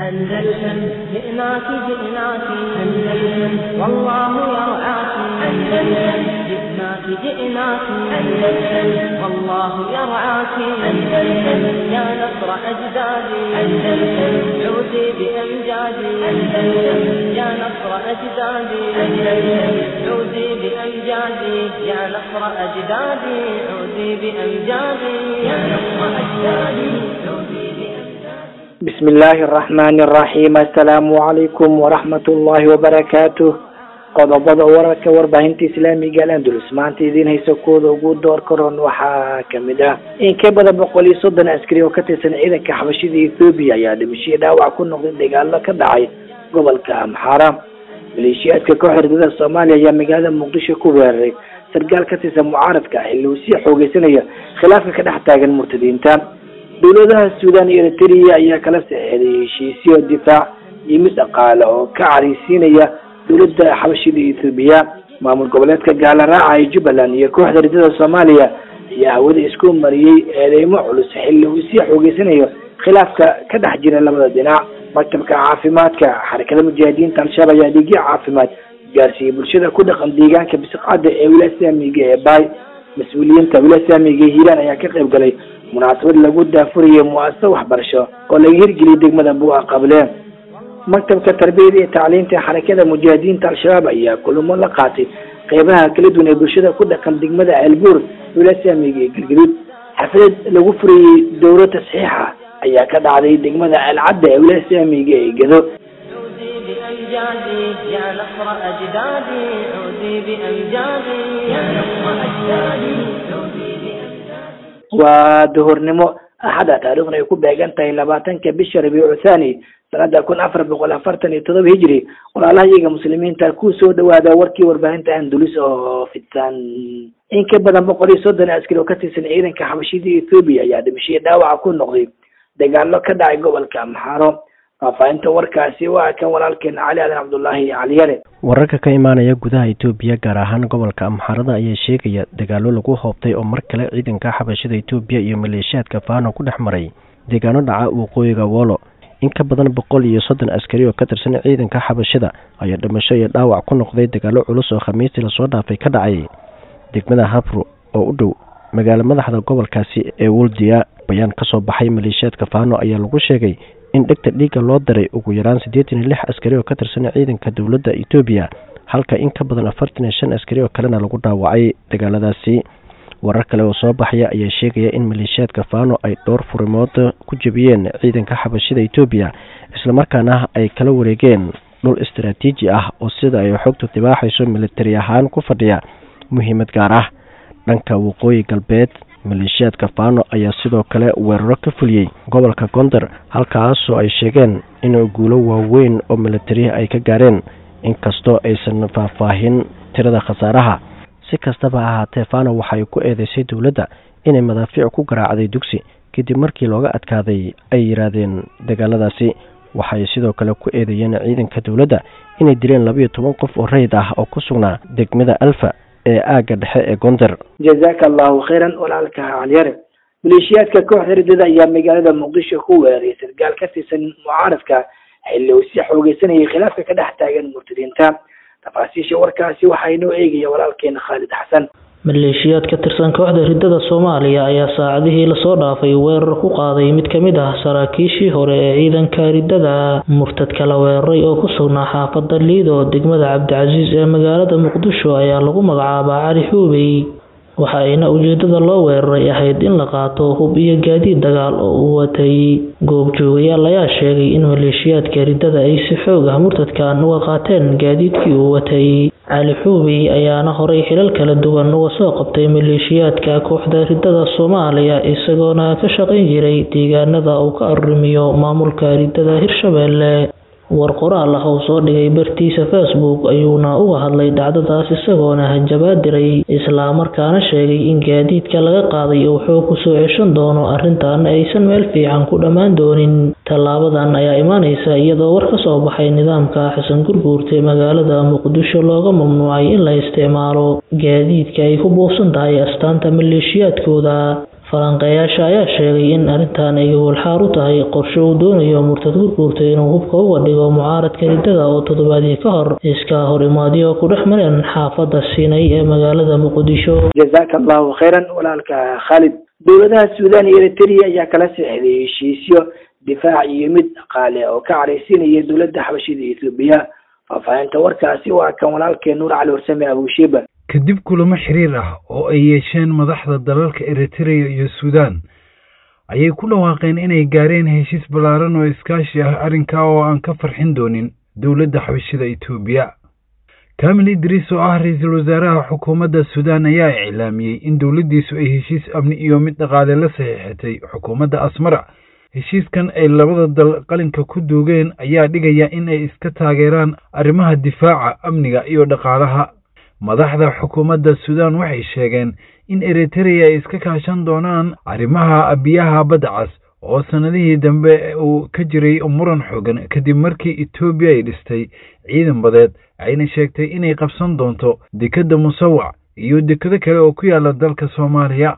أندلسن جئناك جئناك أندلسن والله يرعاك أندلسن جئناك جئناك أندلسن والله يرعاك أندلسن يا نصر أجدادي أندلسن عودي بأمجادي أندلسن يا نصر أجدادي أندلسن عودي بأمجادي يا نصر أجدادي عودي بأمجادي يا نصر أجدادي عودي بأمجادي بسم الله الرحمن الرحيم السلام عليكم ورحمة الله وبركاته qodobada wararka warbaahinta islaamiga alandulus maanta idiin haysa kooda ugu door karoon waxaa kamid ah in ka badan boqol iyo soddon askari oo ka tirsan ciidanka xabashida ethoobiya ayaa dhimashadii dhaawac ku noqday dagaalo ka dhacay gobolka amxaara maleeshiyaadka koox herdada soomaaliya ayaa magaalada muqdisho ku weeraray sargaal ka tirsan mucaaradka xilli uu sii xoogeysanaya khilaafka ka dhex taagan murtadiinta dowladaha suudan iyo eritrea ayaa kala saxeeday heshiisyo difaac iyo mid dhaqaale oo ka careysiinaya dowladda xabashida ethoobiya maamul goboleedka gaala raaca ee jubbaland iyo kooxda ridada soomaaliya ayaa hawada isku mariyey eedeymo culus xilli uu sii xoogeysanayo khilaafka ka dhex jira labada dhinac maktabka caafimaadka xarakada mujaahidiinta al-shabaab ayaa dhiigyo caafimaad gaarsiiyey bulshada ku dhaqan deegaanka bisiqcadda ee wilaaya islaamiga ee baay mas-uuliyiinta wilaaya islaamiga ee hiiraan ayaa ka qayb galay munaasabad lagu daafurayay mu-asasa waxbarasho oo laga hirgeliyay degmada bua qable maktabka tarbiyada iyo tacliinta xarakada mujaahidiinta al-shabaab ayaa kulamo la qaatay qeybaha kala duwan ee bulshada ku dhaqan degmada ceelbuur wilaaya islaamiga ee galgaduud xaflad lagu furayey dowro tasxiixa ayaa ka dhacday degmada ceelcadda ee wilaaya islaamiga ee gado عودي بأمجادي يا نصر أجدادي عودي بأمجادي يا نصر أجدادي عودي بأمجادي waa duhurnimo axada taariikhna ay ku beegan tahay labaatanka bisha rabiicu thani sanada kun afar boqol afartan iyo todoba hijri walaalaha iyaga muslimiinta ku soo dhawaada warkii warbaahinta andulus oo fidsan in ka badan boqol iyo soddon askari oo ka tirsan ciidanka xabashida ethoobiya ayaa dhimashadii dhaawaca ku noqday dagaalo ka dhacay gobolka amxaaro faahfaahinta warkaasi waa kan walaalkeen cali aadan cabdullaahi caliyare wararka ka imaanaya gudaha etoobiya gaar ahaan gobolka amxaarada ayaa sheegaya dagaalo lagu hoobtay oo mar kale ciidanka xabashada etoobiya iyo maleeshiyaadka faano ku dhex maray deegaano dhaca waqooyiga wolo in ka badan boqol iyo soddon askari oo ka tirsan ciidanka xabashada ayaa dhimasho iyo dhaawac ku noqday dagaalo culus oo khamiistii lasoo dhaafay ka dhacay degmada habro oo u dhow magaalo madaxda gobolkaasi ee woldia bayaan kasoo baxay maleeshiyaadka faano ayaa lagu sheegay in dhegta dhiigga loo daray ugu yaraan siddeetan iyo lix askari oo ka tirsan ciidanka dowladda etoobiya halka in ka badan afartan iyo shan askari oo kalena lagu dhaawacay dagaaladaasi warar kale oo soo baxaya ayaa sheegaya in maleeshiyaadka faano ay dhowr furimood ku jebiyeen ciidanka xabashida etoobiya islamarkaana ay kala wareegeen dhul istaraatiiji ah oo sida ay xogtu dibaaxayso militari ahaan ku fadhiya muhiimad gaar ah dhanka waqooyi galbeed maleeshiyaadka faano ayaa sidoo kale weeraro ka fuliyey gobolka gondar halkaasoo ay sheegeen in guulo waaweyn oo militari ay ka gaareen inkastoo aysan faahfaahin tirada khasaaraha si kastaba ha ahaatee faano waxay ku eedeysay dowladda inay madaafiic ku garaacday dugsi kadib markii looga adkaaday ay yidhaahdeen dagaaladaasi waxay sidoo kale ku eedeeyeen ciidanka dowladda inay dileen labayo toban qof oo rayid ah oo ku sugnaa degmada alfa ee aagga dhexe ee gondar jazaka allahu khayran walaalka caliyare maleeshiyaadka kooxda ridada ayaa magaalada muqdisho ku weeraray sargaal ka tirsan mucaaradka xilli uu sii xoogeysanayay khilaafka ka dhex taagan murtadiinta tafaasiisha warkaasi waxaa inoo eegaya walaalkeena khaalid xasan maleeshiyaad ka tirsan kooxda ridada soomaaliya ayaa saacadihii lasoo dhaafay weerar ku qaaday mid ka mid ah saraakiishii hore ee ciidanka ridada murtadka la weeraray oo ku sugnaa xaafada liido degmada cabdicasiis ee magaalada muqdisho ayaa lagu magacaabaa cali xuubey waxa ayna ujeedada loo weeraray ahayd in la qaato hub iyo gaadiid dagaal oo uu watay goobjoogayaal ayaa sheegay in maleeshiyaadka ridada ay si xoog ah murtadkan uga qaateen gaadiidkii uu watay cali xuubey ayaana horay xilal kala duwan uga soo qabtay maleeshiyaadka kooxda ridada soomaaliya isagoona ka shaqayn jiray deegaanada uu ka arrimiyo maamulka ridada hirshabeelle war qoraal ah oo soo dhigay bartiisa facebook ayuuna uga hadlay dhacdadaas isagoona hanjabaad diray islamarkaana sheegay in gaadiidka laga qaaday uu xoog kusoo ceshan doono arrintaana aysan meel fiican ku dhammaan doonin tallaabadan ayaa imaaneysa iyadoo war ka soo baxay nidaamka xasan gurguurta magaalada muqdisho looga mamnuucay in la isticmaalo gaadiidka ay ku buufsan tahay astaanta maleeshiyaadkooda falanqeeyaasha ayaa sheegay in arrintan ay walxaar u tahay qorshe uu doonayo murtad gurguurta inuu hubka uga dhigo mucaaradka riddada oo toddobaadii ka hor iska hor imaadyo ku dhex mareen xaafadda siinay ee magaalada muqdisho jazaaka allahu khayran walaalka khaalid dowladaha suudaan iyo eritrea ayaa kala seexday heshiisyo difaac iyo mid dhaqaale oo ka caraysiinaya dowladda xabashida ethoobiya faahfaahinta warkaasi waa kan walaalkeen nuur cali warsame abushiba kadib kulamo xiriir ah oo ay yeesheen madaxda dalalka eritrea iyo suudaan ayay ku dhawaaqeen inay gaareen heshiis ballaaran oo iskaashi ah arrinkaa oo aan ka farxin doonin dowladda xabashida etoobiya kamil idriis oo ah ra-iisul wasaaraha xukuumadda suudaan ayaa iclaamiyey in dowladdiisu ay heshiis amni iyo mid dhaqaale la saxiixatay xukuumadda asmara heshiiskan ay labada dal qalinka ku duugeen ayaa dhigaya in ay iska taageeraan arrimaha difaaca amniga iyo dhaqaalaha madaxda xukuumadda suudaan waxay sheegeen in eritrea ay iska kaashan doonaan arrimaha biyaha badda cas oo sannadihii dambe uu ka jiray muran xoogan kadib markii etoobiya ay dhistay ciidan badeed ayna sheegtay inay qabsan doonto dekedda musawac iyo dekado kale oo ku yaala dalka soomaaliya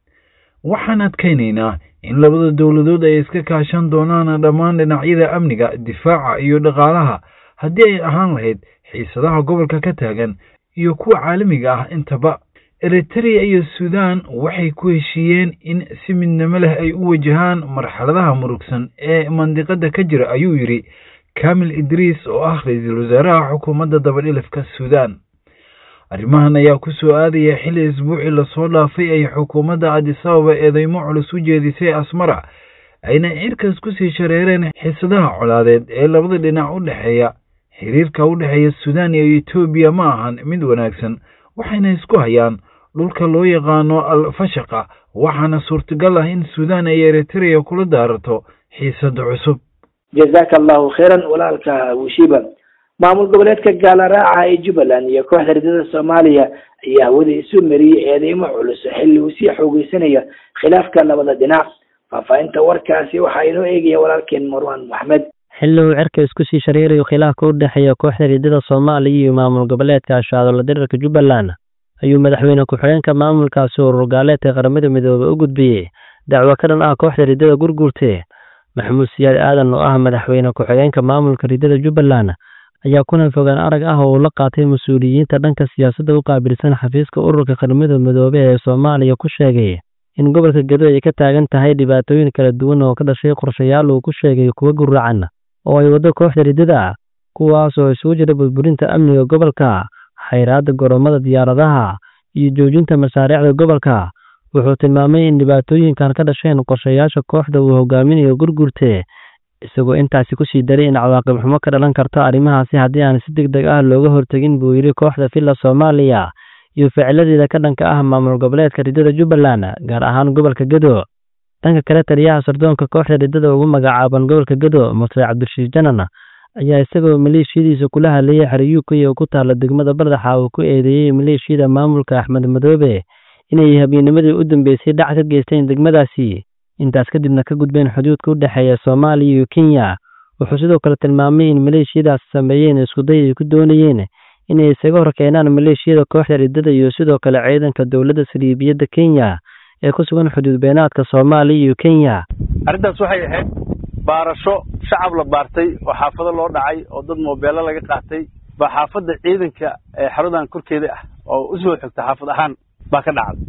waxaan adkaynaynaa in labada dowladood ay iska kaashan doonaan dhammaan dhinacyada amniga difaaca iyo dhaqaalaha haddii ay ahaan lahayd xiisadaha gobolka ka taagan iyo kuwa caalamiga ah intaba eritrea iyo suudaan waxay ku heshiiyeen in si midnimo leh ay u wajahaan marxaladaha murugsan ee mandiqada ka jira ayuu yidhi kamil idriis oo ah ra-iisul wasaaraha xukuumadda dabadhilifka suudaan arrimahan ayaa ku soo aadaya xilli isbuucii lasoo dhaafay ay xukuumadda cadisababa eedeymo culus u jeedisay asmara ayna cirkaas kusii shareereen xiisadaha colaadeed ee labada dhinac u dhexeeya xiriirka u dhexeeya suudaan iyo etoobiya ma ahan mid wanaagsan waxayna isku hayaan dhulka loo yaqaano alfashaqa waxaana suurtagal ah in suudaan ay eritrea kula daarato xiisada cusub jazaaka allahu khayran walaalka abushiba maamul goboleedka gaalaraaca ee jubbaland iyo kooxda ridada soomaaliya ayaa hawada isu mariyey eedeymo culus xilli uu sii xoogeysanayo khilaafka labada dhinac faahfaahinta warkaasi waxaa inoo eegaya walaalkeen marwan maxmed xilli uu cerka isku sii shareerayo khilaafka u dhexeeya kooxda ridada soomaaliya iyo maamul goboleedka ashaadola dirarka jubbaland ayuu madaxweyne ku-xigeenka maamulkaasi urur gaaleedka qaramada midoobey u gudbiyey dacwo ka dhan ah kooxda ridada gurguurte maxamuud siyaad aadan oo ah madaxweyne ku-xigeenka maamulka ridada jubbaland ayaa kulan fogaan arag ah oo uu la qaatay mas-uuliyiinta dhanka siyaasadda u qaabilsan xafiiska ururka qaramada midoobe ee soomaaliya ku sheegay in gobolka gedo ay ka taagan tahay dhibaatooyin kala duwan oo ka dhashay qorshayaal uu ku sheegay kuwa guracan oo ay waddo kooxda ridada kuwaas oo isugu jira burburinta amniga gobolka xayraadda goromada diyaaradaha iyo joojinta masaariicda gobolka wuxuu tilmaamay in dhibaatooyinkan ka dhasheen qorshayaasha kooxda uu hogaaminayo gurgurte isagoo intaasi kusii daray in cawaaqib xumo ka dhalan karto arrimahaasi haddii aan si deg deg ah looga hortegin buu yidhi kooxda villa soomaaliya iyo ficiladeeda ka dhanka ah maamul goboleedka ridada jubbaland gaar ahaan gobolka gedo dhanka kale taliyaha sardoonka kooxda ridada ugu magacaaban gobolka gedo muse cabdirashiid janan ayaa isagoo maleeshiyadiisa kula hadlayay xeriyuukay oo ku taala degmada bardaxa uu ku eedeeyey maleeshiyada maamulka axmed madoobe inay habeennimadii u dambeysay dhac ka geysteen degmadaasi intaas kadibna ka gudbeen xuduudka u dhexeeya soomaaliya iyo kenya wuxuu sidoo kale tilmaamay in maleeshiyadaas sameeyeen iskuday ay ku doonayeen inay isaga hor keenaan maleeshiyada kooxda ridada iyo sidoo kale ciidanka dowladda saliibiyadda kenya ee ku sugan xuduud beenaadka soomaaliya iyo kenya arrintaas waxay ahayd baarasho shacab la baartay oo xaafado loo dhacay oo dad moobeello laga qaatay baa xaafadda ciidanka ee xeradan korkeeda ah oo u soo xigta xaafad ahaan baa ka dhacday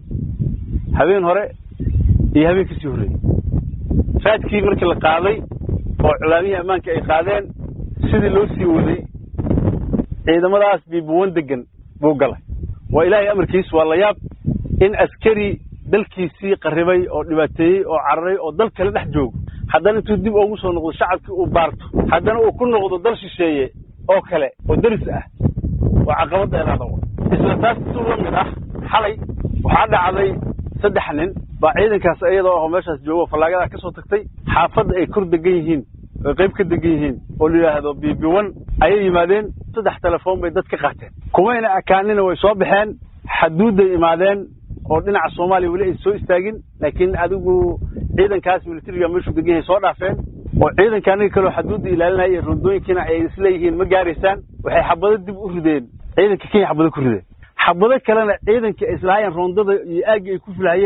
habeen hore iyo habeen kasii horreeyey raadkii markii la qaaday oo culaamihii ammaanka ay qaadeen sidii loo sii waday ciidamadaas biibuwan degan buu galay waa ilaahay amarkiis waa la yaab in askari dalkiisii qarribay oo dhibaateeyey oo cararay oo dal kale dhex joogo haddana intuu dib ugu soo noqdo shacabkii uu baarto haddana uu ku noqdo dal shisheeye oo kale oo deris ah oo caqabadda eelaada isla taas si la mid ah xalay waxaa dhacday saddex nin baa ciidankaas iyadoo aho meeshaas joogo fallaagadaa ka soo tagtay xaafadda ay kor degan yihiin oy qayb ka degan yihiin oo la yidhaahdo bibiwan ayay yimaadeen saddex telefoon bay dad ka qaateen kumayna akaanina way soo baxeen xaduudday imaadeen oo dhinaca soomaaliya weli ay soo istaagin laakiin adigu ciidankaas militariga meeshuu degan yahay soo dhaafeen oo ciidanka aniga kaleo xaduudda ilaalinaya iyo rondooyinkiina ay isleeyihiin ma gaaraysaan waxay xabado dib u rideen ciidanka kenya xabado ku rideen xabado kalena ciidanka ay islahaayeen roondada iyo aaggii ay ku filahayeen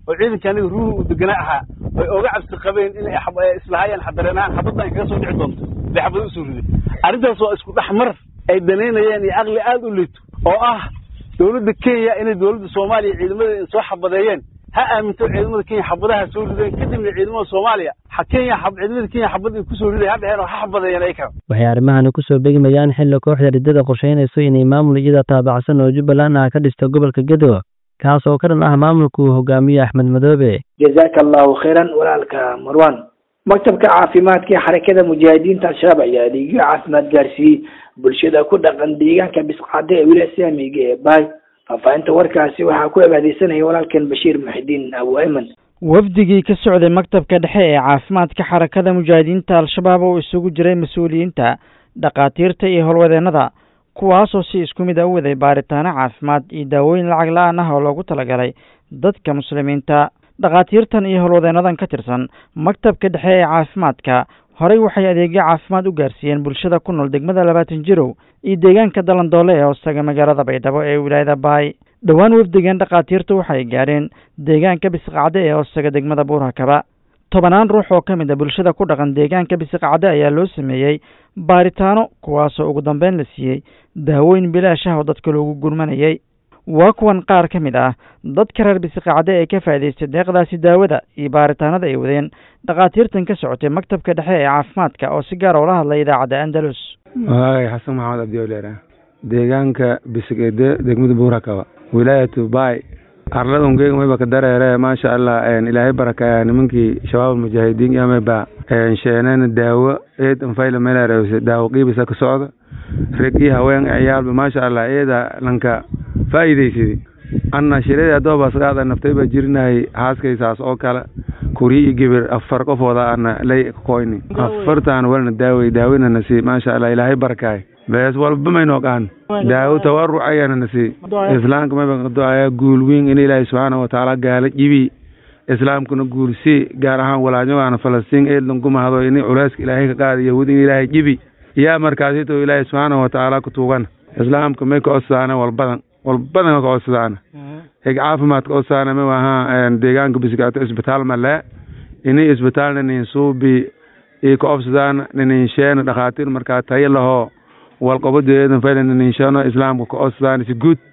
oo ciidanka aniga ruuhu uu deganaa ahaa ay oga cabsi qabeen inay islahaayeen xadareen ahaan xabaddan kaga soo dhici doonto bay xabada usoo riday arrintaas waa isku dhex mar ay danaynayeen iyo caqli aada u liito oo ah dowladda kenya inay dowladda soomaaliya ciidamadeeda soo xabadeeyeen ha aaminto ciidamada kenya xabadaha soo rideen kadibna ciidamada soomaaliya kenya ciidamada kenya xabad ay kusoo riday ha dheheen oo ha xabadeeyeen ay kala waxay arrimahani kusoo begmayaan xilli kooxda riddada qorsheynayso inay maamul iyada taabacsan oo jubbaland ah ka dhisto gobolka gedo kaas oo ka dhan ah maamulka uu hogaamiye axmed madoobe jazaaka allahu khayran walaalka marwan maktabka caafimaadka ee xarakada mujaahidiinta al-shabaab ayaa adeegyo caafimaad gaarsiiyey bulshada ku dhaqan deegaanka bisqacde ee wilaaya islaamiga ee baay faahfaahinta warkaasi waxaa ku abaadeysanaya walaalkan bashiir muxidiin abu ayman wafdigii ka socday maktabka dhexe ee caafimaadka xarakada mujaahidiinta al-shabaab oo isugu jiray mas-uuliyiinta dhakhaatiirta iyo howlwadeennada kuwaasoo si isku mid a u waday baaritaano caafimaad iyo daawooyin lacag la-aan ah oo loogu talagalay dadka muslimiinta dhakhaatiirtan iyo howlwadeennadan ka tirsan maktabka dhexe ee caafimaadka horey waxay adeegyo caafimaad u gaarsiiyeen bulshada ku nool degmada labaatan jirow iyo deegaanka dalandoole ee hoostaga magaalada baydhabo ee wilaayada baay dhowaan wafdigan dhakhaatiirtu waxay gaadheen deegaanka bisqacde ee hoostaga degmada buurhakaba tobanaan ruux oo ka mid a bulshada ku dhaqan deegaanka bisqacde ayaa loo sameeyey baaritaano kuwaasoo ugu dambeyn la siiyey daawooyin bilaash ah oo dadka loogu gurmanayay waa kuwan qaar ka mid ah dadka reer bisiqacde ee ka faa'idaystay deeqdaasi daawada iyo baaritaanada ay wadeen dhakhaatiirtan ka socotay maktabka dhexe ee caafimaadka oo si gaara ula hadlay idaacadda andalus waagay xasan maxamed abdiwaleera deegaanka bisigede degmada buurakaba wilaayatu baay arladungeega mayba ka dareere maasha allah ilaahay baraka nimankii shabaab mujaahidiin yamayba sheeneen daawo eed anfayla meelareewse daawo qiibisa ka socda reg iyo haween ciyaalba maasha allah eeda lanka faa'iidaysadi anna shirada adoobasgaada naftayba jirinahay haaskaysaas oo kale kuri iyo gebir afar qofooda ana lay koyni afartaan walna daawey daawina nasi maasha allah ilaahay barakaay bees walba maynoo qaan daawo tawaruc ayana nasi islaamka mayba do-aya guul weyn in ilaahay subxaana watacaala gaala jibi islaamkuna guulsi gaar ahaan walaanyogaana falastiin eedlan kumahdo ini culeyska ilaahay ka qaada yahuud in ilaahay jibi yaa markaasito ilaahay subxaana watacaala ku tuugan islaamka may ka odsaana walbadan walbadan ka odsadaan hig caafimaadka odsaana ma ahaa deegaanka bisigaato isbitaal male ini isbitaalna nin suubi i ka obsadaan ninin sheena dhakhaatiir markaa tayo lahoo walqobadeedan fayla ninin sheeno islaamka ka odsadaan si guud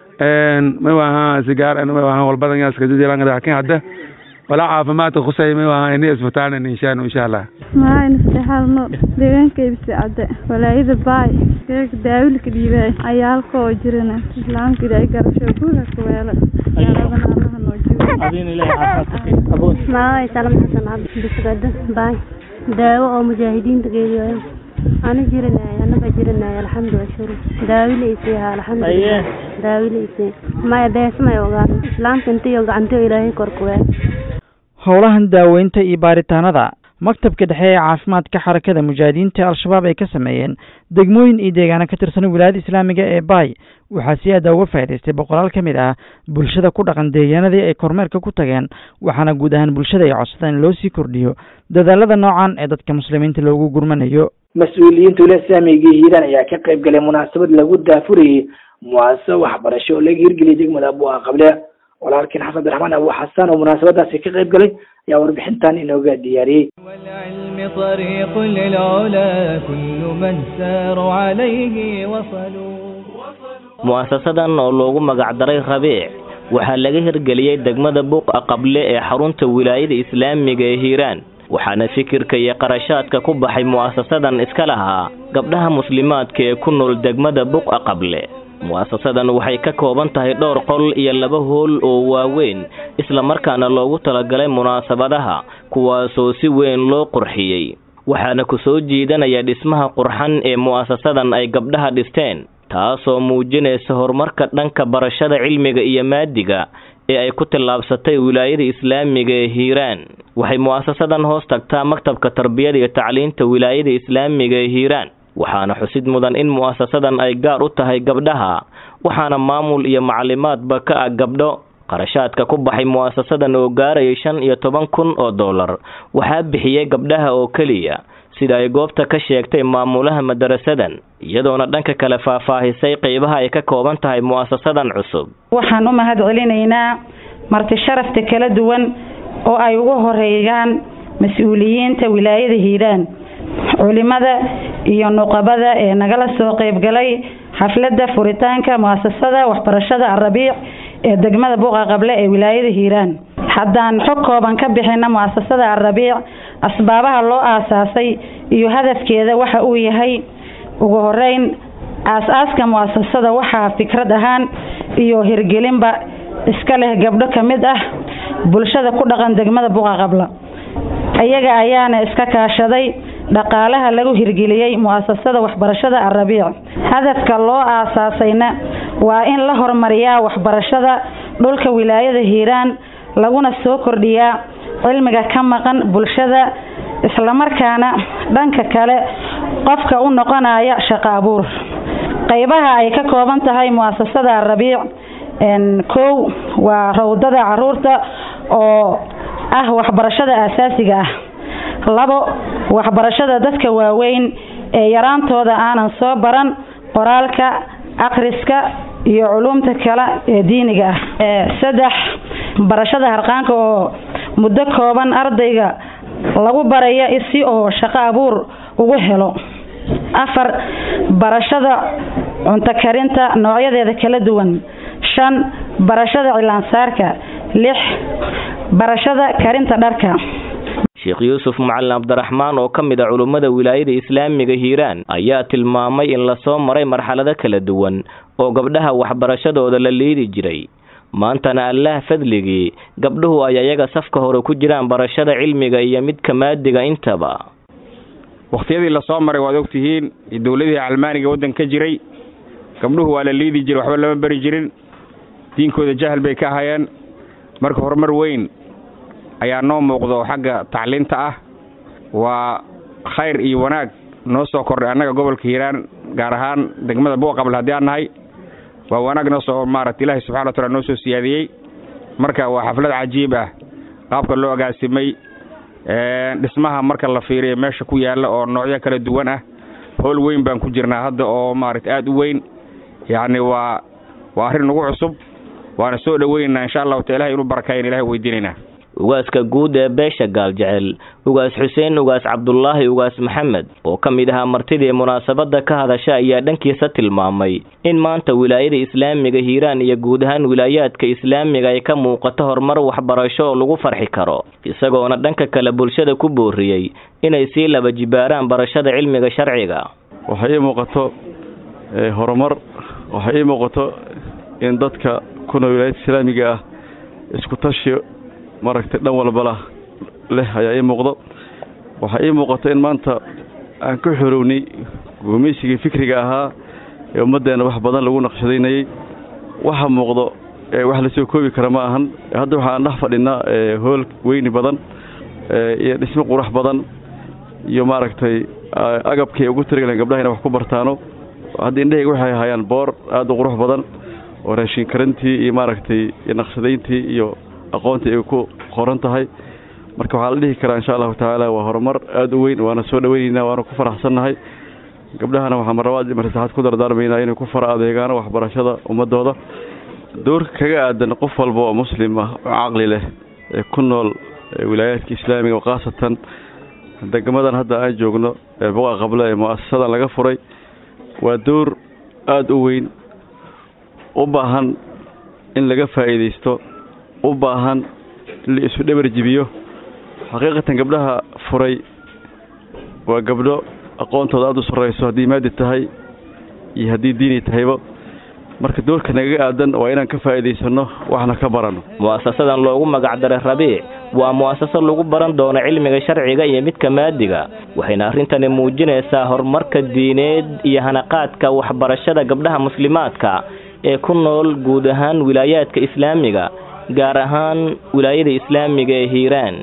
ma ahaa sigaar ma ahaa walbadan yaaskajajilanga lakin hadda walaa caafimaadka khusay ma ahaa ini isbitaalna nin sheeno insha allah maayn saxaalno deegaanka ibsi cadde walaayada baay deegaanka daawilka dhiibay ayaalka oo jirana islaamka ilaahay garasho guuha ka weela yaaladana allaha noo joogo maaway salam xasan cabdi bisgada baay daawo oo mujaahidiinta geeliyo ana jiranay anaga jiranay alxamdu ashuru daawilaysay alxamdulilah daawilaysay maya beesmay ogaan islaamka intayo gacantayo ilaahay korkuwee howlahan daaweynta iyo baaritaanada maktabka dhexe ee caafimaadka xarakada mujaahidiinta al-shabaab ay ka sameeyeen degmooyin iyo deegaano ka tirsan wilaayada islaamiga ee baay waxaa si aada uga faa'idaystay boqolaal ka mid ah bulshada ku dhaqan deegaanadii ay kormeerka ku tageen waxaana guud ahaan bulshada ay codsadeen in loo sii kordhiyo dadaalada noocan ee dadka muslimiinta loogu gurmanayo mas-uuliyiinta wilaaya islaamiga hiiraan ayaa ka qayb galay munaasabad lagu daafurayay muasaso waxbarasho oo laga hirgeliyay degmada abuuha qable walaalkiin xasan abdiraxmaan abu xasan oo munaasabadaasi ka qayb galay ayaa warbixintan inooga diyaariyey والعلم طريق للعلا كل من ساروا عليه وصلوا mu'asasadan oo loogu magacdaray rabiic waxaa laga hirgeliyey degmada buuqa qable ee xarunta wilaayada islaamiga ee hiiraan waxaana fikirka iyo qarashaadka ku baxay mu'asasadan iska lahaa gabdhaha muslimaadka ee ku nool degmada buqa qable mu'asasadan waxay ka kooban tahay dhowr qol iyo laba hool oo waaweyn islamarkaana loogu talagalay munaasabadaha kuwaasoo si weyn loo qurxiyey waxaana ku soo jiidanaya dhismaha qurxan ee mu'asasadan ay gabdhaha dhisteen taasoo muujinaysa horumarka dhanka barashada cilmiga iyo maadiga ee ay ku tallaabsatay wilaayada islaamiga ee hiiraan waxay mu'asasadan hoos tagtaa maktabka tarbiyada iyo tacliinta wilaayada islaamiga ee hiiraan waxaana xusid mudan in mu'asasadan ay gaar u tahay gabdhaha waxaana maamul iyo maclimaadba ka ah gabdho qarashaadka ku baxay mu'asasadan oo gaarayay shan iyo toban kun oo dollar waxaa bixiyey gabdhaha oo keliya sida ay goobta ka sheegtay maamulaha madarasadan iyadoona dhanka kale faahfaahisay qeybaha ay ka kooban tahay mu'asasadan cusub waxaan u mahad celinaynaa marti sharafta kala duwan oo ay ugu horeeyaan mas-uuliyiinta wilaayada hiiraan culimada iyo nuqabada ee nagala soo qeybgalay xafladda furitaanka muasasada waxbarashada arabiic ee degmada buuqa qable ee wilaayada hiiraan haddaan xog kooban ka bixina muasasada arabiic asbaabaha loo aasaasay iyo hadafkeeda waxa uu yahay ugu horeyn aas-aaska muasasada waxaa fikrad ahaan iyo hirgelinba iska leh gabdho ka mid ah bulshada ku dhaqan degmada buuqa qabla iyaga ayaana iska kaashaday dhaqaalaha lagu hirgeliyey muasasada waxbarashada arabiic hadafka loo aasaasayna waa in la horumariyaa waxbarashada dhulka wilaayada hiiraan laguna soo kordhiyaa cilmiga ka maqan bulshada islamarkaana dhanka kale qofka u noqonaya shaqo abuur qeybaha ay ka kooban tahay muasasada arabiic kow waa rawdada caruurta oo ah waxbarashada aasaasiga ah labo waxbarashada dadka waaweyn ee yaraantooda aanan soo baran qoraalka akhriska iyo culumta kale ee diiniga ah saddex barashada harqaanka oo muddo kooban ardayga lagu baraya si oo shaqo abuur ugu helo afar barashada cunto karinta noocyadeeda kala duwan shan barashada cilaansaarka lix barashada karinta dharka sheekh yuusuf macalin cabdiraxmaan oo ka mid a culummada wilaayada islaamiga hiiraan ayaa tilmaamay in lasoo maray marxalado kala duwan oo gabdhaha waxbarashadooda la liidi jiray maantana allaah fadligii gabdhuhu ay ayaga safka hore ku jiraan barashada cilmiga iyo midka maadiga intaba wakhtiyadii lasoo maray waad ogtihiin dowladihii calmaaniga waddan ka jiray gabdhuhu waa la liidi jiray waxba lama bari jirin diinkooda jahal bay ka hayeen marka horumar weyn ayaa noo muuqdo xagga tacliinta ah waa khayr iyo wanaag noo soo kordhay annaga gobolka hiiraan gaar ahaan degmada buuqabl haddii aan nahay waa wanaag noo soo maaragta ilaahay subxana wa taala noo soo siyaadiyey marka waa xaflad cajiib ah qaabka loo agaasimay dhismaha marka la fiiriyo meesha ku yaalla oo noocyo kala duwan ah howl weyn baan ku jirnaa hadda oo maaragta aada u weyn yacni waa waa arrin nagu cusub waana soo dhoweynaynaa insha allahu ta ilahay inuu barakayan ilahay weydiinaynaa ugaaska guud ee beesha gaaljecel ugaas xuseen ugaas cabdulaahi ugaas maxamed oo ka mid ahaa martidii munaasabada ka hadasha ayaa dhankiisa tilmaamay in maanta wilaayada islaamiga hiiraan iyo guud ahaan wilaayaadka islaamiga ay ka muuqato horumar waxbarasho oo lagu farxi karo isagoona dhanka kale bulshada ku booriyey inay sii laba jibaaraan barashada cilmiga sharciga waxay ii muuqato horumar waxay ii muuqato in dadka kuna wilaayada islaamiga ah isku tashi maaragtay dhan walbala leh ayaa ii muuqdo waxaa ii muuqato in maanta aan ka xorownay gumaysigii fikriga ahaa ee ummaddeenna wax badan lagu naqshadaynayey waxa muuqdo wax lasoo koobi kara ma ahan hadda waxaan dhex fadhinaa hool weyni badan iyo dhismo qurax badan iyo maaragtay agabkii ugu tirigaleen gabdhaha inay wax ku bartaano hadda indhahayga waxay hayaan boor aada u qurux badan oo raashin karantii iyo maaragtay iyo naqshadayntii iyo aqoontii ay ku qoran tahay marka waxaa la dhihi karaa insha allahu tacaala waa horumar aada u weyn waana soo dhaweynaynaa waana ku faraxsannahay gabdhahana waxaa marlabaad iyo marsaxaad ku dardaarmaynaa inay ku fara adeegaano waxbarashada ummadooda doorka kaga aadan qof walba oo muslim ah oo caqli leh ee ku nool wilaayaadka islaamiga oo khaasatan degmadan hadda aan joogno ee buqa qable ee mu'asasadan laga furay waa door aada u weyn u baahan in laga faa'iidaysto u baahan in la isu dhabar jibiyo xaqiiqatan gabdhaha furay waa gabdho aqoontooda aada u sarrayso haddii maadi tahay iyo haddii diini tahayba marka doorka nagaga aadan waa inaan ka faa'iidaysanno waxna ka baranno mu'asasadan loogu magacdaray rabiic waa mu'asasad lagu baran doono cilmiga sharciga iyo midka maadiga waxayna arrintani muujinaysaa horumarka diineed iyo hanaqaadka waxbarashada gabdhaha muslimaadka ee ku nool guud ahaan wilaayaadka islaamiga gaar ahaan wilaayada islaamiga ee hiiraan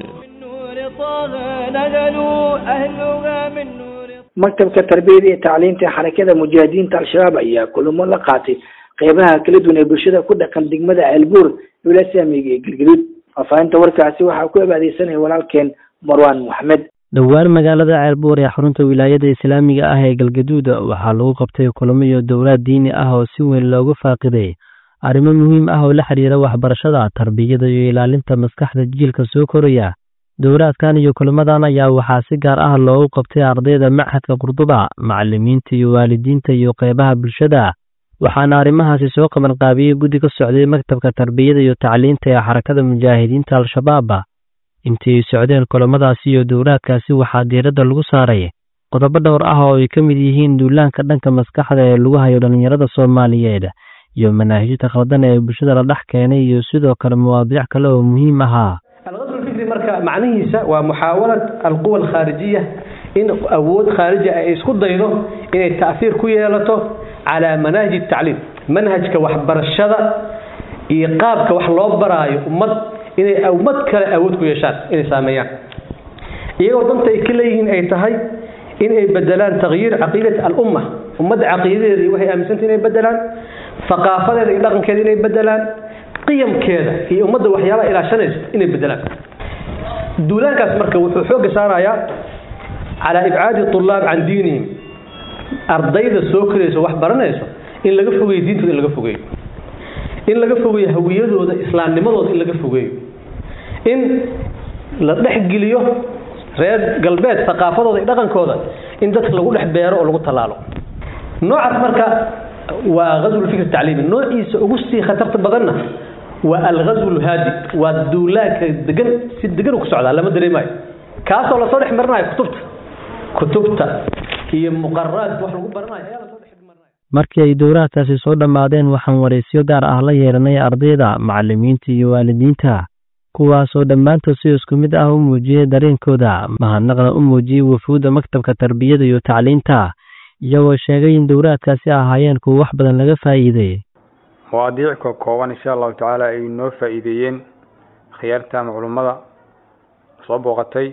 maktabka tarbiyada iyo tacliinta xarakada mujaahidiinta al-shabaab ayaa kulamo la qaatay qeybaha kala duwan ee bulshada ku dhaqan degmada ceelbuur wilaaya islaamiga ee galgaduud faafahinta warkaasi waxaa ku abaadeysanaya walaalkeen marwaan maxmed dhowaan magaalada ceelbuur ee xarunta wilaayada islaamiga ah ee galgaduud waxaa lagu qabtay kulamo iyo dowlaad diini ah oo si weyn loogu faaqiday arrimo muhiim ah oo la xiriira waxbarashada tarbiyada iyo ilaalinta maskaxda jiilka soo koraya dowlaadkan iyo kulamadan ayaa waxaa si gaar ah loogu qabtay ardayda machadka qurduba macalimiinta iyo waalidiinta iyo qeybaha bulshada waxaana arrimahaasi soo qaban qaabiyey guddi ka socday maktabka tarbiyada iyo tacliinta ee xarakada mujaahidiinta al-shabaab intii ay socdeen kulamadaasi iyo dowlaadkaasi waxaa diiradda lagu saaray qodobo dhowr ah oo ay ka mid yihiin duulaanka dhanka maskaxda ee lagu hayo dhallinyarada soomaaliyeed iyo manaahijta khaldan ee bulshada la dhex keenay iyo sidoo kale mawaadiic kale oo muhiim ahaa alqaswulfikri marka macnihiisa waa muxaawalat alquwa alkhaarijiya in awood khaariji ay isku daydo inay ta'hiir ku yeelato calaa manaahij tacliim manhajka waxbarashada iyo qaabka wax loo baraayo ummad inay ummad kale awood ku yeeshaan inay saameeyaan iyagoo danta ay ka leeyihiin ay tahay in ay bedelaan takyiir caqiidati alumma ummadda caqiidadeeda iyo waxay aaminsanta inay bedelaan aqaafadeeda iyo dhaqankeeda inay bedelaan qiyamkeeda iyo ummadda waxyaabaha ilaashanaysa inay bedelaan duulaankaas marka wuxuu xooga saarayaa calaa ibcaadi tulaab can diinihim ardayda soo korayso wax baranayso in laga fogeeyo diintooda in laga fogeeyo in laga fogeeyo hawiyadooda islaamnimadooda in laga fogeeyo in la dhexgeliyo reer galbeed thaqaafadooda iyo dhaqankooda in dadka lagu dhex beero oo lagu tallaalo noocaas marka waa ghazwulfikr tacliimi noociisa ugu sii khatarta badanna waa alghazw lhaadi waa duulaanka degan si degan ku socdaa lama dareemayo kaasoo lasoo dhex marinayo kutubta kutubta iyo muqararaadka wax lagu baranayo ayaa lasoo markii ay dowlaadkaasi soo dhammaadeen waxaan wareysyo gaar ah la yeelanay ardayda macalimiinta iyo waalidiinta kuwaasoo dhammaantood si isku mid ah u muujiyey dareenkooda mahadnaqna u muujiyey wafuudda maktabka tarbiyada iyo tacliinta iyagoo sheegay in dowlaadkaasi ahaayeen kuwa wax badan laga faa'iiday mawaadiic ka kooban insha allahu tacaala ay noo faa'iideeyeen khiyaarta ama culummada soo booqatay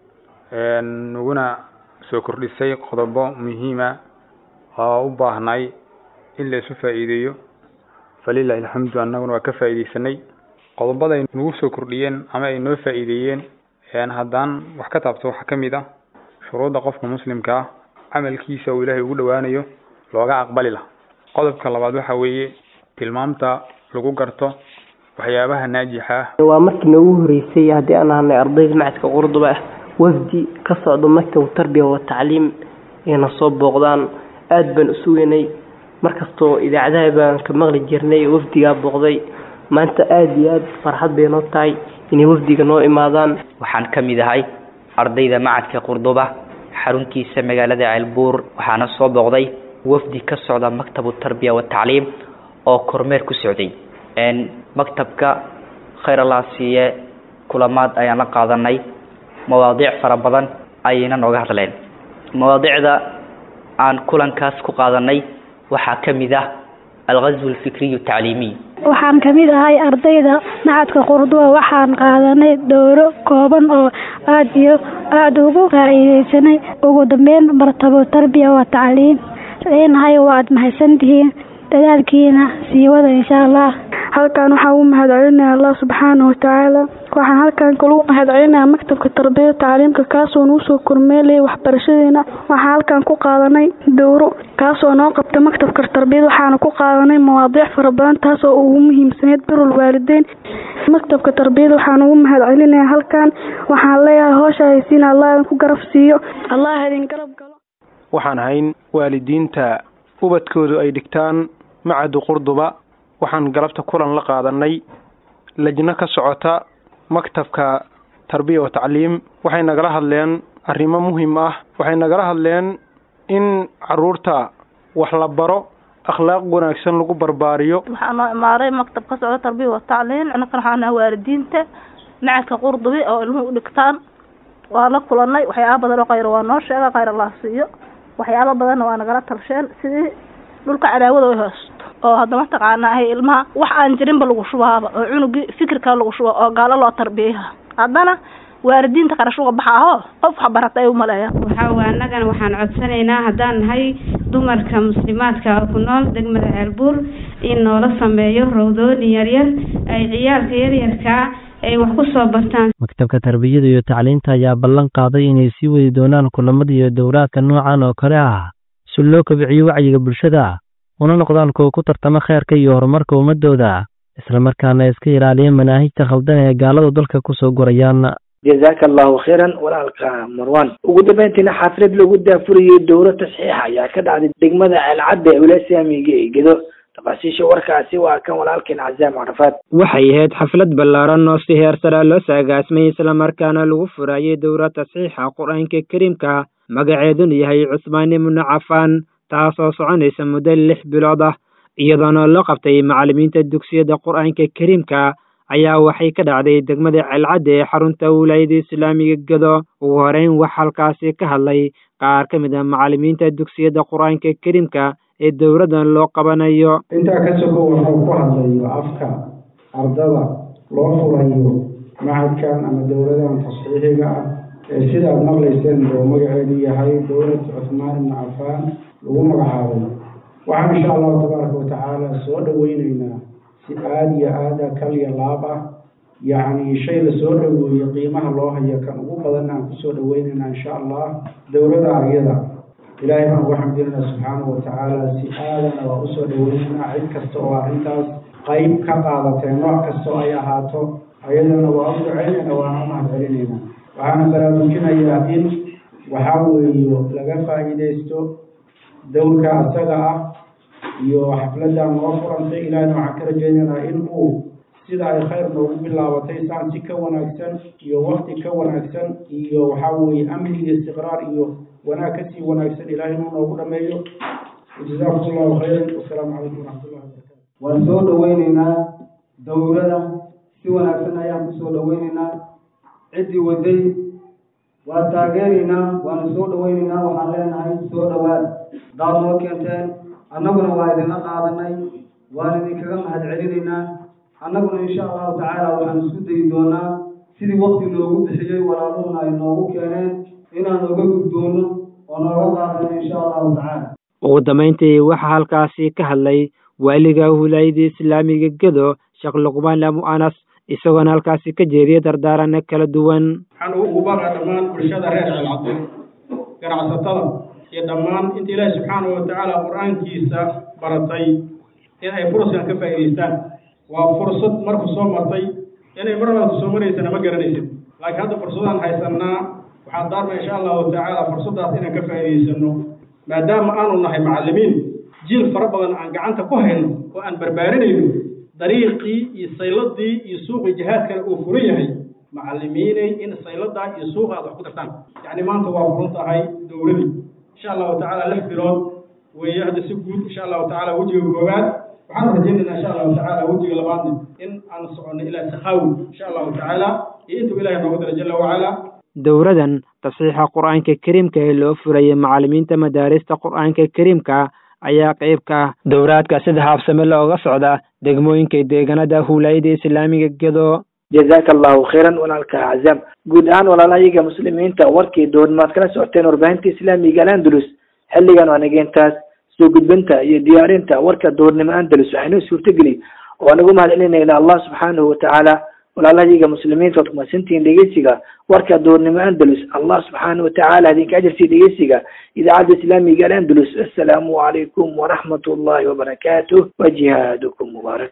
naguna soo kordhisay qodobo muhiima oo u baahnay in la isu faa'iideeyo falilahi alxamdu annaguna waa ka faa'iideysanay qodobada ay nagu soo kordhiyeen ama ay noo faa'iideeyeen haddaan wax ka taabto waxaa ka mid ah shuruudda qofka muslimka ah camalkiisa uu ilaahay ugu dhowaanayo looga aqbali lah qodobka labaad waxa weeye tilmaamta lagu garto waxyaabaha naajixa ah waa markii noogu horeysay haddii aan ahanay ardayda macadka qurduba ah wafdi ka socdo maktab tarbiya wa tacliim inay soo booqdaan aada baan u suganay markastoo idaacadaha baan ka maqli jirnay wafdigaa booqday maanta aada iyo aada farxad bay noo tahay inay wafdiga noo imaadaan waxaan ka mid ahay ardayda macadka qurduba xaruntiisa magaalada ceelbuur waxaana soo booqday wafdi ka socda maktabu tarbiya watacliim oo kormeer ku socday maktabka khayr allah siiye kulamaad ayaan la qaadanay mawaadiic fara badan ayayna nooga hadleen mawaadiicda aan kulankaas ku qaadanay waxaa ka mid ah alghazw alfikriyu tacliimiy waxaan ka mid ahay ardayda macadka qurduba waxaan qaadanay dowro kooban oo aada iyo aada ugu faa'iideysanay ugu dambeyn martabo tarbiya waa tacliim leenahay waad mahadsantihiin dadaalkiina sii wada insha allah halkan waxaan u mahad celinaya allah subxaana watacaala waxaan halkan kale u mahad celinaya maktabka tarbiyada tacliimka kaasoo nuu soo kormeelayay waxbarashadeena waxaan halkan ku qaadanay dowro kaasoo noo qabta maktabka tarbiyada waxaana ku qaadanay mawaadiic fara badan taasoo ugu muhiimsaneyd birul waalideyn maktabka tarbiyada waxaan ugu mahad celinaya halkan waxaan leeyahay hoosha haysiina allah idin ku garab siiyo allah idin garab galo waxaan hayn waalidiinta ubadkoodu ay dhigtaan macadu qurduba waxaan galabta kulan la qaadanay lajno ka socota maktabka tarbiya wa tacliim waxay nagala hadleen arrimo muhiim ah waxay nagala hadleen in caruurta wax la baro akhlaaq wanaagsan lagu barbaariyo waxaa noo imaaday maktab ka socda tarbiya wa tacliim anakan waxaa nahay waalidiinta macadka qurdubi oo ilmuhu u dhigtaan waa la kulanay waxyaaba badan oo khayr waa noo sheega khayr allah siiyo waxyaaba badanna waa nagala talsheen sidii dhulka cadaawada ay hoosto oo hadda mataqaanaa ilmaha wax aan jirinba lagu shubaaba oo cunugii fikirka lagu shuba oo gaalo loo tarbiyaha haddana waalidiinta qarash uga baxaaho qof wax barata ay umaleeya waxaa annagana waxaan codsanaynaa haddaan nahay dumarka muslimaadka oo ku nool degmada ceelbuur in noola sameeyo rawdoonin yaryar ay ciyaalka yaryarkaa ay wax ku soo bartaan maktabka tarbiyada iyo tacliinta ayaa ballan qaaday inay sii wadi doonaan kulamada iyo dowlaadka noocan oo kale ah si loo kobciyo wacyiga bulshada una noqdaan kuwa ku tartama kheerka iyo horumarka ummadooda islamarkaana iska ilaaliya manaahijta khaldan ee gaaladu dalka kusoo gurayaan jazaaka allahu khayran walaalka marwan ugu dambeyntiina xaflad lagu daafurayay dowro tasxiixa ayaa ka dhacday degmada alcadda ee wilasaamiga ee gedo tafaasiisha warkaasi waa kan walaalkeen cazaam carafaad waxay ahayd xaflad ballaaran oo si heer sare loo saagaasmay islamarkaana lagu furayay dowra tasxiixa qur-aanka kariimka magaceeduna yahay cusmaan ibnu cafaan taasoo soconaysa muddo lix bilood ah iyadoona loo qabtay macallimiinta dugsiyada qur-aanka kariimka ayaa waxay ka dhacday degmada celcadda ee xarunta wilaayada islaamiga gedo ugu horeyn wax halkaasi ka hadlay qaar ka mid a macallimiinta dugsiyada qur-aanka kariimka ee dowladdan loo qabanayo intaa ka sogo waxuu ku hadlayo afka ardada loo furayo macadkan ama dowladan tasxiixiga ah ee sidaad maqlayseen buu magaceedu yahay dowlad cuthmaan ibnu cafaan lagu magacaabay waxaan insha allahu tabaaraka watacaala soo dhoweyneynaa si aada iyo aada kal iyo laab ah yacni shay lasoo dhoweeyo qiimaha loo hayo kan ugu badan aan kusoo dhoweyneynaa insha allah dowlada aryada ilaahay baan ugu xamdinayna subxaanahu watacaala si aadana waa usoo dhoweyneynaa cid kasta oo arrintaas qayb ka qaadatee nooc kasta oo ay ahaato ayadana waa u duceynayna waana u mahad celinaynaa waxaana baraarujinayaa in waxaa weeyo laga faa'iidaysto dowlka asaga ah iyo xafladan noo furantay ilaahna waxaan ka rajaynaynaa in uu sida ay khayr noogu bilaabatay saan si ka wanaagsan iyo wakti ka wanaagsan iyo waxaa weeye amni iyo istiqraar iyo wanaag kasii wanaagsan ilaahay inuu noogu dhameeyo jazaakum allahu khayran wasalaamu calaykum waraxmatullahi wabarakatu waan soo dhoweyneynaa dowlada si wanaagsan ayaan kusoo dhoweyneynaa ciddii waday waa taageeraynaa waana soo dhoweyneynaa waxaan leenahay soo dhowaad daad noo keenteen annaguna waa idinla qaadanay waan idinkaga mahad celinaynaa annaguna insha allahu tacaala waxaan isku dayi doonaa sidii wakti noogu bixiyey walaaluhuna ay noogu keeneen inaan oga gudboono oo nooga qaadano insha allahu tacaala ugu dambayntii waxaa halkaasi ka hadlay waaliga wilaayada islaamiga gedo sheekh luqmaan amu anas isagoona halkaasi ka jeediyay dardaarana kala duwan waxaan ugu baaqaa dhammaan bulshada reer celcadde ganacsatada iyo dhammaan inta ilaahi subxaanahu watacaala qur-aankiisa baratay in ay furaskan ka faa'iidaystaan waa fursad marku soo martay inay mar labaad soo maraysana ma garanaysid laakiin hadda fursadaan haysanaa waxaan daarma insha allahu tacaala fursaddaas inaan ka faa'iidaysano maadaama aanu nahay macallimiin jiil fara badan aan gacanta ku hayno oo aan barbaarinayno dariiqii iyo sayladii iyo suuqii jihaadkana uu furan yahay macallimiinay in sayladaa iyo suuqa aad wax ku dartaan yacni maanta waa furan tahay dowladii insha allahu tacaala lix bilood weeye hadda si guud insha allahu tacaala wejiga koowaad waxaan rajaynaynaa insha allahu tacaala wejiga labaadna in aan soconno ilaa sakaawi insha allahu tacaala iyo intuu ilahay noogu dara jala wacala dowradan tasxiixa qur-aanka kariimka ee loo furayay macallimiinta madaarista qur-aanka kariimka ayaa qayb ka ah dowraadka sida haabsame looga socda degmooyinka deegaanada huulaayada islaamiga gedo jazaaka allahu khayran walaalka aczaam guud ahaan walaalahayaga muslimiinta warkii doornimaad kala socoteen warbaahinta islaamiga alandalus xilligan waa nageentaas soo gudbinta iyo diyaarinta warka doornimo andalus waxaynoo suurtageli oo anagu mahad celinayna allah subxaanahu watacaala walaalahayaga muslimiinta waad kumadsantihiin dhegeysiga warka doornimo andalus allah subxaanahu watacaala idinka ajarsiiya dhegeysiga idaacadda islaamiga alandalus assalaamu calaykum waraxmat ullahi wabarakaatuh wa jihaadukum mubaarak